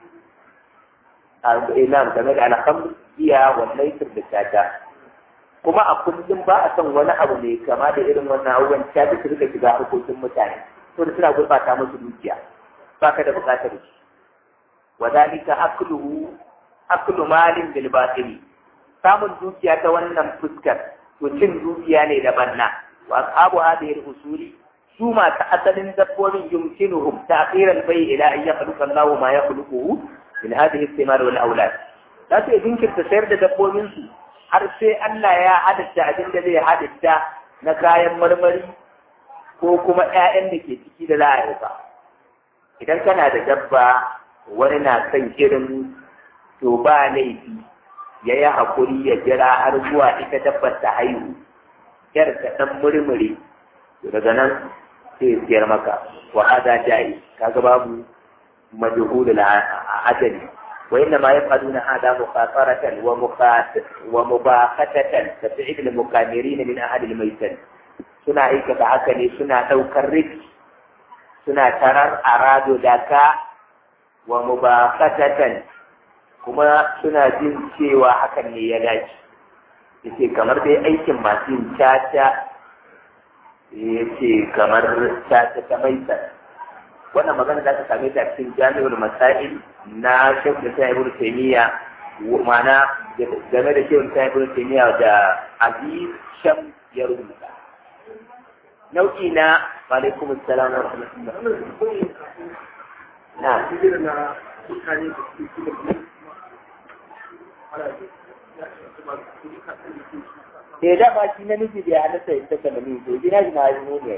a ina game da al-khamr giya wal maitir da tata kuma a kullum ba a son wani abu mai kama da irin wannan abubuwan ta fi rika shiga harkokin mutane to da suna gurɓata musu dukiya ba ka da buƙatar shi wa zalika akluhu aklu malin bil batili samun dukiya ta wannan fuskar to cin dukiya ne da banna wa ashabu hadhihi usuli su masu asalin dabbobin yumkinuhum ta'khiran bai ila an yakhluqa Allahu ma yakhluquhu min hadhihi al-thimar wal awlad za su jinkirta sayar da dabbobin su har sai Allah ya hadatta abin da zai hadatta na kayan marmari ko kuma ‘ya'yan da ke ciki da za a haifa. idan kana da dabba wani na son irin to ba laifi ya yi haƙuri ya jira har zuwa ita dabbar ta haihu yar ta ɗan murmure to daga nan sai ya siyar maka wa hada ja'i kaga babu majhulul ajali wa inna ma yaf'aluna hada muqataratan wa muqat wa mubaqatatan ka fi'l al-mukamirin min ahli al-maytan suna aikata haka ne suna daukar riski suna tarar arado daka wa mubaqatatan kuma suna jin cewa hakan ne ya dace yace kamar dai aikin masu yin caca yace kamar caca ta maita wannan magana za ka same ta cikin jami'ul masail na shekul ta ibn taymiya ma'ana game da shekul ta ibn taymiya da aziz sham ya rubuta nau'i na alaikum assalam wa rahmatullah na Sai da ba shi namiji da ya halatta ya saka namiji to gina shi ma yi ne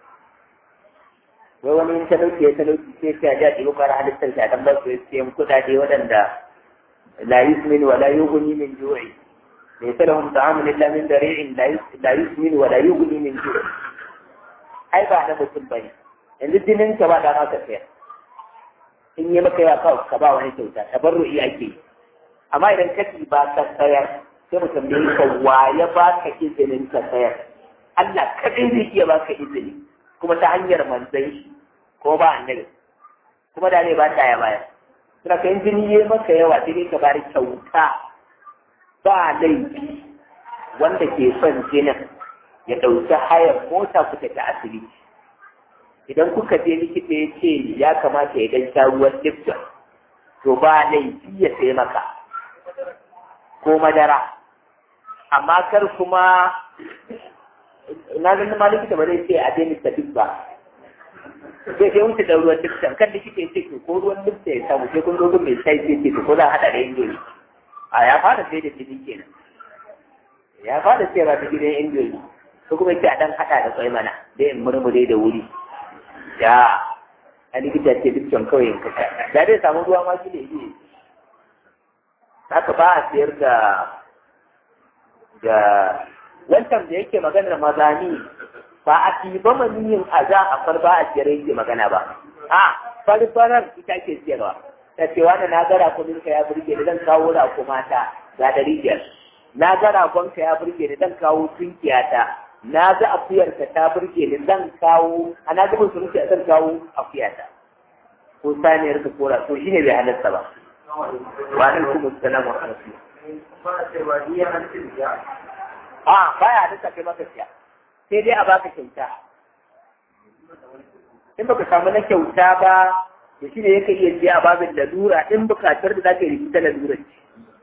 wai wani in talauci ya talauci sai ta ja ɗigo kara halittar ta dan ba su siyan kuɗaɗe waɗanda la yusmin wa la yughni min ju'i laysa lahum ta'amun illa min dari'in la yusmin wa la yughni min ju'i ai ba na mutum bane yanzu jinin ka ba da maka sayar in yi maka yawa ka ba wani kyauta tabarru'i ake yi amma idan ka ba ka sayar sai mu tambaye ka wa ya ba ka izinin ka sayar Allah kadai zai iya ba ka izini kuma ta hanyar manzan shi ko ba annabi kuma da ne ba ta ya baya suna kan jini ya maka yawa sai dai ka bari kyauta ba laifi wanda ke son jinin ya ɗauki hayar mota ku tafi asibiti idan kuka je likita ya ce ya kamata ya dan sha ruwan lifton to ba laifi ya sai maka ko madara amma kar kuma na ganin ma likita ba zai ce a daina tafi ba sai sai wuce da ruwan lifton kan likita ya ce ko ruwan lifton ya samu sai kun zo mai shai sai ce ko za a haɗa da indomi a ya fara sai da jini kenan ya fara sai ba ta gidan indomi ko kuma ce a dan haɗa da kwai mana dai in murmure da wuri ya a likita ce dukkan kawai in kasa da zai samu ruwa ma shi ne yi haka ba a siyar da da wancan da yake maganar mazani ba a tiba maniyin a za a far ba a siyar yake magana ba a farfarar ita ke siyarwa ta ce wani na gara kuɗin ka ya burge da zan kawo rako mata ga ɗari biyar na gara ka ya burge da zan kawo tunkiyata na ga akuyarka ta burge ni zan kawo a na gaba surutu a zan kawo akuyata ko saniyar ka kora to shine bai halatta ba wa alaikum assalam wa rahmatullah a baya halatta kai maka siya sai dai a baka kyauta in baka samu na kyauta ba to shine yake iya siya a babin lalura in bukatar da zaka yi rikita lalura ce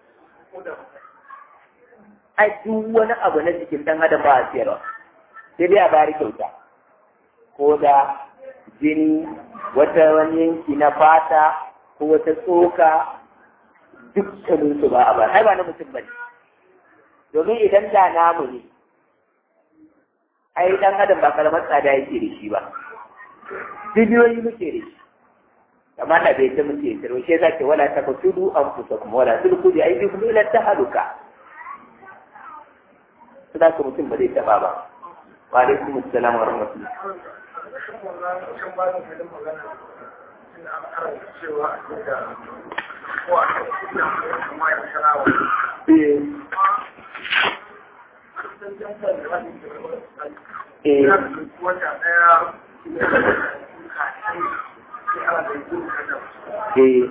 ai duk wani abu na jikin dan adam ba a siyarwa sai dai a bari kyauta ko da jini wata wani yanki na fata ko wata tsoka dukkanin su ba a bari ai ba na mutum bane domin idan da namu ne ai dan adam ba karamar tsada yake da shi ba biliyoyi muke da shi amma da bai ta muke tsaro shi yasa ke wala ta fasudu anfusakum wala tulku bi aydikum ila tahaluka su da mutum ba zai taba ba wa alaikum assalam wa rahmatullah Eh.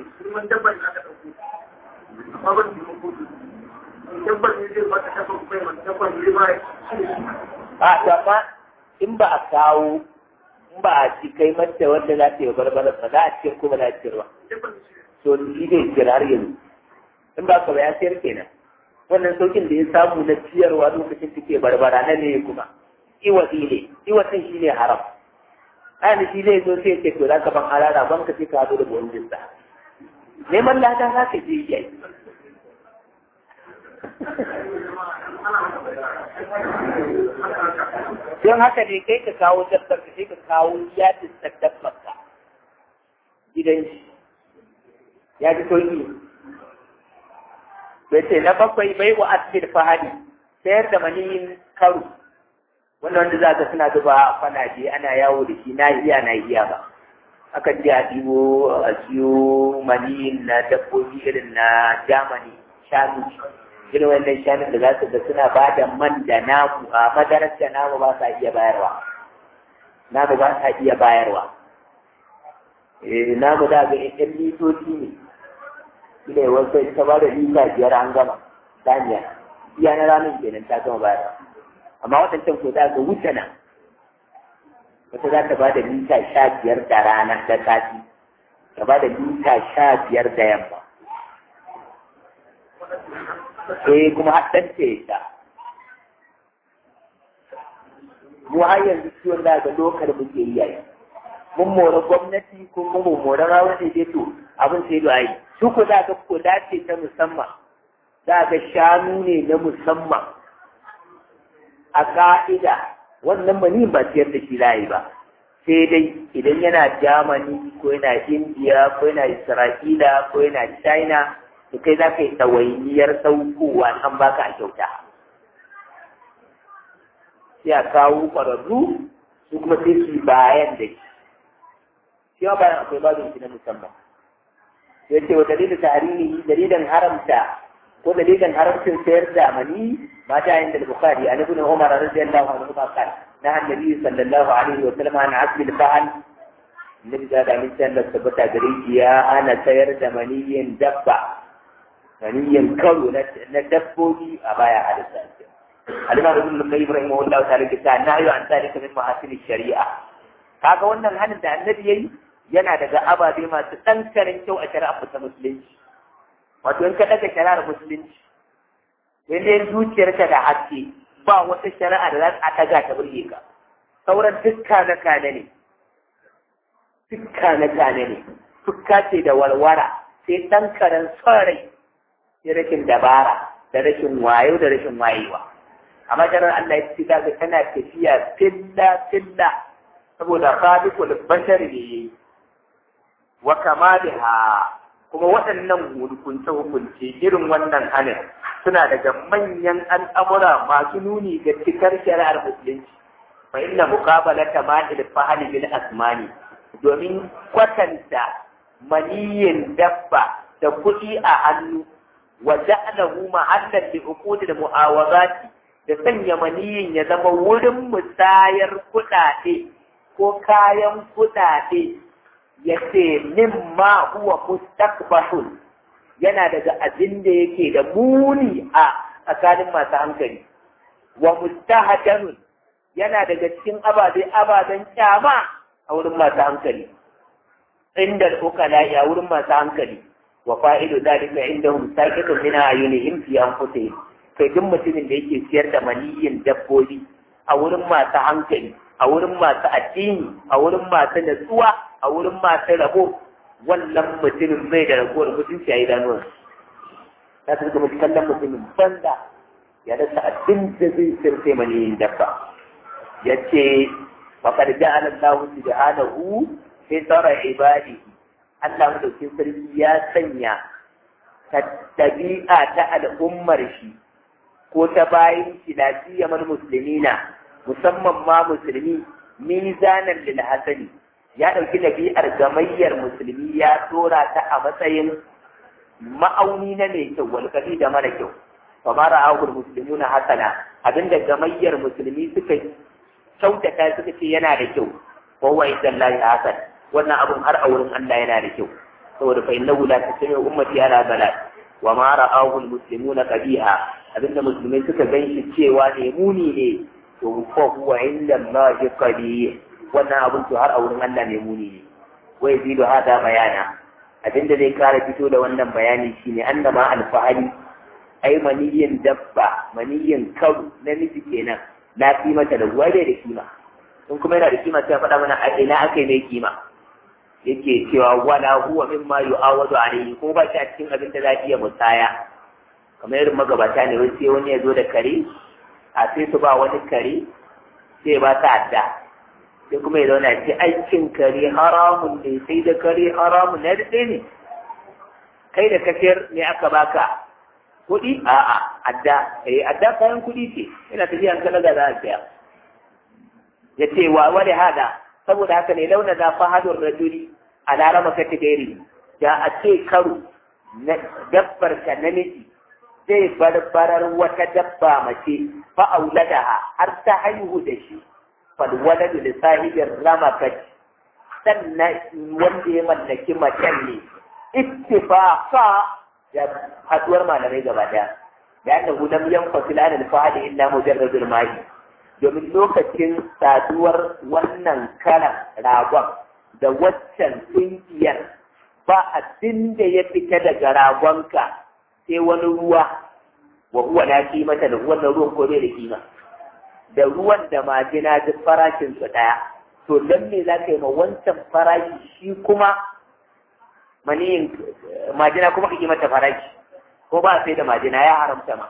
a gaba in ba a kawo in ba a ci kai mata wanda za ta yi barbara ba za a ce ko ba za a cirwa to shi zai cira har yanzu in ba ka ba ya sayar kenan wannan saukin da ya samu na ciyarwa lokacin take barbara na ne kuma iwatsi ne iwatsin shi ne haram ɗani shi zai zo sai ce to za ka ban harara ban ka ce ka haɗu da buwan jinsa neman lada za ka je yi don haka ne kai ka kawo dabbar ka sai ka kawo yadin dabbar ka gidan shi ya ji sauki bai ce na bakwai bai wa asir fahadi sayar da maniyin karu wannan wanda za ka suna zuba fanaje ana yawo da shi na iya na iya ba akan je a ɗibo a siyo maniyin na dabbobi irin na jamani shanu irin wannan shanun da za su ga suna ba da man da namu a madarar da namu ba sa iya bayarwa namu ba sa iya bayarwa eh namu da ga ɗan litoci ne ina yi wasu ita ba da lita biyar an gama saniya iya na ranar kenan ta gama bayarwa amma waɗancan ko za ga wuce nan wata za ta ba da lita sha biyar da rana da sati ta ba da lita sha biyar da yamma eh kuma haɗin ce ta mu har yanzu ciwon da ga lokar muke yi yayi mun mora gwamnati ko mun mora rawa ne dai to abin sai da ai su ko za ga ko dace ta musamman za ga shanu ne na musamman a ka'ida wannan mani ba ciyar da shi layi ba sai dai idan yana Germany ko yana India ko yana Isra'ila ko yana China to kai za ka yi ɗawainiyar ɗaukowa an baka a kyauta sai a kawo ƙwararru su kuma sai su bayan da shi shi ma bayan akwai babin shi na musamman ya ce wa dalilin tarihi dalilin haramta ko dalilin haramcin sayar da mani mata yin da bukari an ibn umar radiyallahu anhu ma qala na annabi sallallahu alaihi wa sallam an asli al-fa'al nabi da da misan da tabbata gare shi ya ana sayar da maniyin dabba maniyin karo na dabbobi a baya hadisa Alimar Ibn Qayyim rahimahullahu ta'ala ke ta na yi an tsari min mahasin shari'a kaga wannan hanin da annabi yayi yana daga ababe masu ɗankarin kyau a shari'a ta musulunci wato in ka daga shari'ar musulunci yadda zuciyarka da haske ba wata shari'a da za a daga ta burge ka sauran dukka na kane ne dukka na kane ne dukka ce da walwara sai ɗan karen son rai sai rashin dabara da rashin wayo da rashin wayewa amma jarar Allah ya ci daga tana tafiya filla filla saboda khaliqul bashar ne yayi wa kamaliha kuma waɗannan hukunce hukunce irin wannan hanin suna daga manyan al'amura masu nuni ga cikar shari'ar musulunci fa inna muqabalata ma'il fahali bil asmani domin kwatanta maniyin dabba da kuɗi a hannu wa ja'alahu ma'allan li uqudil mu'awazati da sanya maniyin ya zama wurin musayar kuɗaɗe ko kayan kuɗaɗe ya ce mimma huwa mustaqbahun yana daga abin da yake da muni a tsakanin masu hankali wa mustahadanun yana daga cikin ababe ababen kyama a wurin masu hankali inda ukala a wurin masu hankali wa fa'idu dalika indahum saqitun min ayunihim fi anfusihim kai duk mutumin da yake siyar da maniyin dabbobi a wurin masu hankali a wurin masu addini a wurin masu natsuwa a wurin masu rabo wannan mutumin bai da ragowar mutunci a idanuwan ta su kuma kallon mutumin banda ya rasa abin da zai sirfe maniyin dabba ya ce faƙar ja'ala Allah subhanahu fi tsara ibadi Allah madaukin sarki ya sanya ta ɗabi'a ta al'ummar shi ko ta bayin shi lafiyar musulmina musamman ma musulmi mizanan lil hasani ya ɗauki ɗabi'ar gamayyar musulmi ya tora ta a matsayin ma'auni na mai kyau wal da mara kyau fa ma ra'ahul muslimuna hasana abinda gamayyar musulmi suka kyautata suka ce yana da kyau wa huwa indallahi hasan wannan abun har a wurin Allah yana da kyau saboda fa innahu la tasmi'u ummati ala balad wa ma ra'ahul muslimuna qabiha abinda musulmai suka ganshi cewa ne muni ne to fa huwa indallahi qabih wannan abun to har a wurin Allah ne muni ne wa yazidu hada bayana abinda zai kara fito da wannan bayani shine annama alfahari ai maniyin dabba maniyin karu namiji kenan na fi mata da ruwa da kima in kuma yana da kima sai faɗa mana a ina aka yi mai kima yake cewa wala huwa mimma yu'awadu alayhi ko ba shi a cikin abin da za iya musaya kamar irin magabata ne wai sai wani ya zo da kare a sai su ba wani kare sai ba ta adda sai kuma ya zauna ce aikin kare haramun ne sai da kare haramun na daɗe ne kai da kafiyar ne aka baka kuɗi a'a adda eh adda kayan kuɗi ce ina tafiya an kalaga za a saya ya ce wa wani hada saboda haka ne launa za fahadun rajuli a larama kati gairi da a ce karo na dabbar ka namiji zai barbarar wata dabba mace fa'auladaha har ta haihu da shi falwaladu da sahibin ramakat sannan wanda ya mallaki macen ne ittifaqa da haduwar malamai gaba daya da annahu lam yanfasil an al-fa'il illa mujarradul ma'i domin lokacin saduwar wannan karan ragon da waccan kungiyar ba abin da ya fita daga ragonka sai wani ruwa wa huwa la kimata da wannan ruwan ko bai da kima da ruwan da majina duk farashin su daya to dan me za ka yi ma wancan farashi shi kuma maniyin majina kuma ka mata farashi ko ba sai da majina ya haramta ma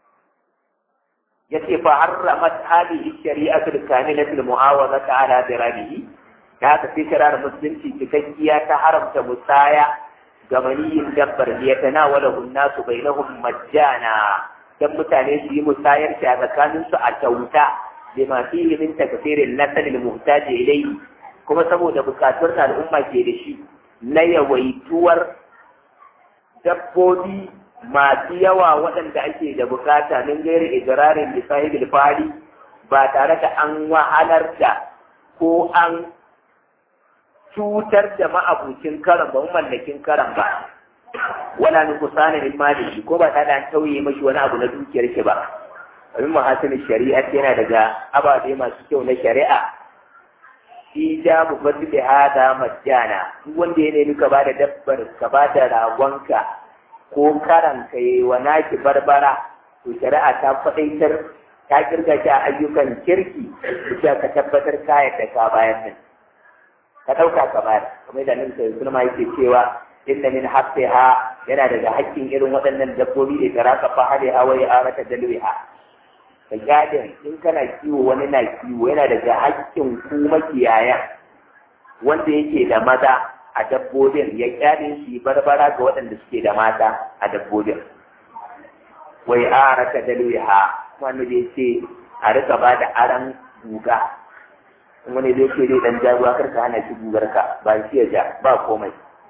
yace fa harramat hadhihi shari'atu al-kamilatu al-mu'awadatu ala diranihi da haka sai shari'ar musulunci cikakkiya ta haramta musaya ga maniyin dabbar da ya tanawala nasu bainahum majjana dan mutane su yi musayar shi a tsakanin su a kyauta da ma fihi min takfirin nasal al-muhtaj ilayhi kuma saboda bukatun da al'umma ke da shi na yawaituwar dabbobi masu yawa waɗanda ake da bukata min gairi idrarin da sahibil fari ba tare da an wahalar da ko an cutar da ma'abucin karan ba mallakin karan ba wala ni kusana min malihi ko ba tare da an tauye mashi wani abu na dukiyar shi ba abin mahasinin shari'a yana daga ababe masu kyau na shari'a shi ja mu fadi da hada majjana duk wanda ya nemi ka bada dabbar ka bada ragonka ko karan ka yi wa naki barbara to shari'a ta faɗaitar ta kirga shi a ayyukan kirki da ka tabbatar kayan da ka bayan nan ka ɗauka ka bayar kamar da nan sai sulma yake cewa inna min haqqiha yana daga haƙƙin irin waɗannan dabbobi da tara ka fahari hawa ya arata dalwiha ka gadin in kana kiwo wani na kiwo yana daga haƙƙin ku makiyaya wanda yake da maza a dabbobin ya kyale shi barbara ga waɗanda suke da mata a dabbobin wai arata dalwiha wanda zai ce a rika ba da aran guga wani zai ce zai dan jaruwa karka hana shi gugar ka ba shi ya ja ba komai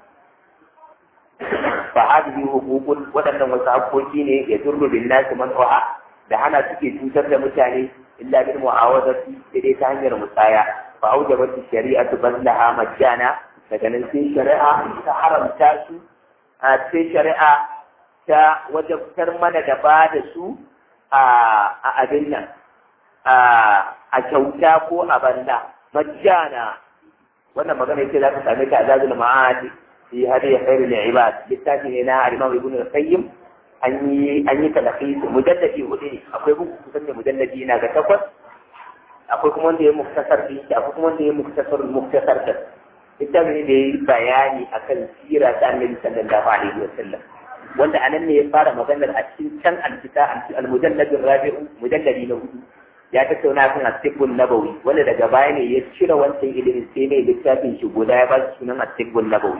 fa hadhihi huququn wadannan wasu haƙoƙi ne ya durru bin nasi man da hana suke cutar da mutane illa bil mu'awadati sai dai ta hanyar musaya fa aujabat shari'atu ballaha majjana daga nan sai shari'a ta haramta su a sai shari'a ta wajabtar mana da ba da su a abin nan a kyauta ko a banda majjana wannan magana yake za ka same ta a zazul ma'adi fi hadi khairul ibad littafi ne na al-imam ibn al-qayyim an yi an yi talaqis mujalladi hudu ne akwai buku kusan da mujalladi na ga takwas akwai kuma wanda ya muktasar din shi akwai kuma wanda ya muktasar muktasar da littafi ne da ya yi bayani akan sira ta annabi sallallahu alaihi wasallam wanda anan ne ya fara maganar a cikin can alkita al-mujalladin rabi'u mujalladi na hudu ya tattauna kan asibbun nabawi wanda daga baya ne ya cire wancan ilimin sai ne littafin shi guda ya ba shi sunan asibbun nabawi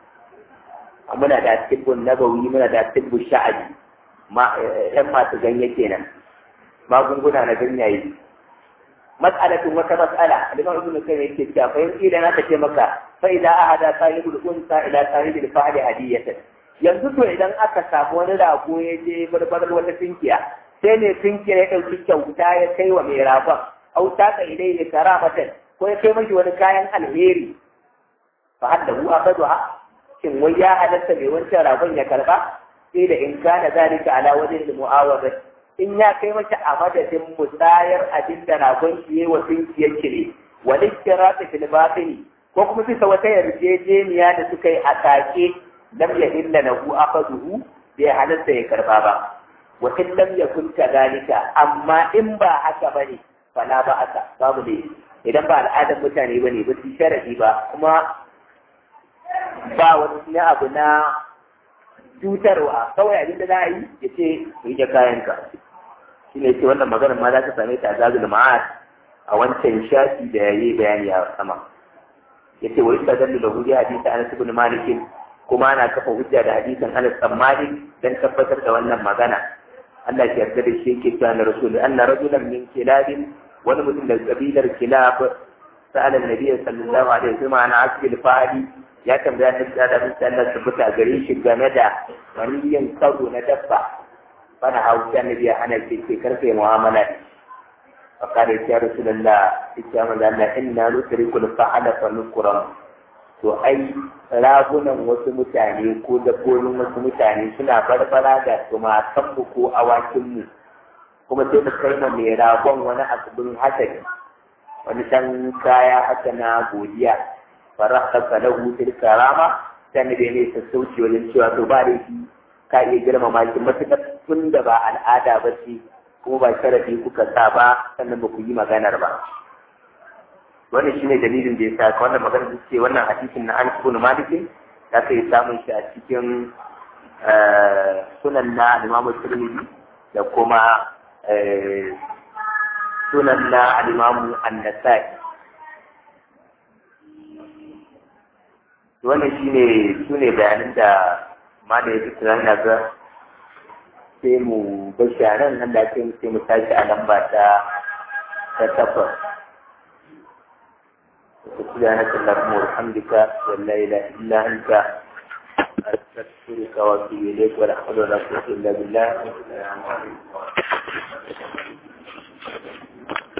muna da asibbun nabawi muna da asibbun sha'abi ma yan masu ganye kenan magunguna na ganyaye mas'alatun wata mas'ala al-imam ibn kayyim yake cewa fa yanzu idan aka ce maka fa idza ahada sahibul unsa ila sahibil fa'li hadiyatan yanzu to idan aka samu wani rago ya je barbarar wata tinkiya sai ne tinkiya ya ɗauki kyauta ya kai wa mai ragon au taka ilai ne karamatan ko ya kai mashi wani kayan alheri fa hadda hu akadu ha shin wai ya halatta mai wancan ragon ya karba sai da in kana zalika ala wajhin mu'awadati in ya kai mata a madadin musayar abin da ragon shi yayi wa tinkiyar ki ne wal iktirati fil batini ko kuma bisa wata yarjejeniya da suka yi a take lam yahilla lahu afaduhu bai halatta ya karba ba wa in lam yakun kadhalika amma in ba haka bane fala ba aka babu ne idan ba al'adar mutane bane ba su sharadi ba kuma ba wani abu na cutarwa kawai abin da za a yi ya ce yi da kayanka shi ne ce wannan maganar ma za ka same ta a zazul ma'ad a wancan shafi da yayi bayani a sama yace wa istadallu lahu bi hadisi Anas ibn Malik kuma ana kafa hujja da hadisin Anas bin Malik dan tabbatar da wannan magana Allah ya yarda da shi yake cewa na rasul anna rajulan min kilabin wani mutum da kabilar kilab sa'ala annabi sallallahu alaihi wasallam ana asbil fa'ali ya tambaya annabi da Allah sallallahu alaihi wasallam gare shi game da maniyin karo na dabba fana hausa annabi ya hana shi ke karfe mu'amala فقال يا رسول الله اتيام الله إنا نترك الفعل فنكرم to ai ragunan wasu mutane ko dabbobin wasu mutane suna barbara da tumakanmu ko awakinmu kuma sai mu kai mai ragon wani abin hasari wani dan kaya haka na godiya faraka lahu fil karama sai ne ne ta sauci wajen cewa to ba da shi ka iya girmama shi matuƙar tun da ba al'ada ba ce kuma ba sharafi kuka sa ba sannan ba ku yi maganar ba wannan shine dalilin da ya sa ka wannan magana ce wannan hadisin na Anas ibn Malik da ka yi samun shi a cikin sunan na Imam Tirmidhi da kuma sunan na Imam An-Nasa'i wannan shine sune bayanan da ma da ya tsara na ga sai mu bashi a nan nan da sai mu tashi a lamba ta ta takwas سبحانك اللهم وبحمدك ولا اله الا انت استغفرك واتوب اليك ولا حول ولا قوه الا بالله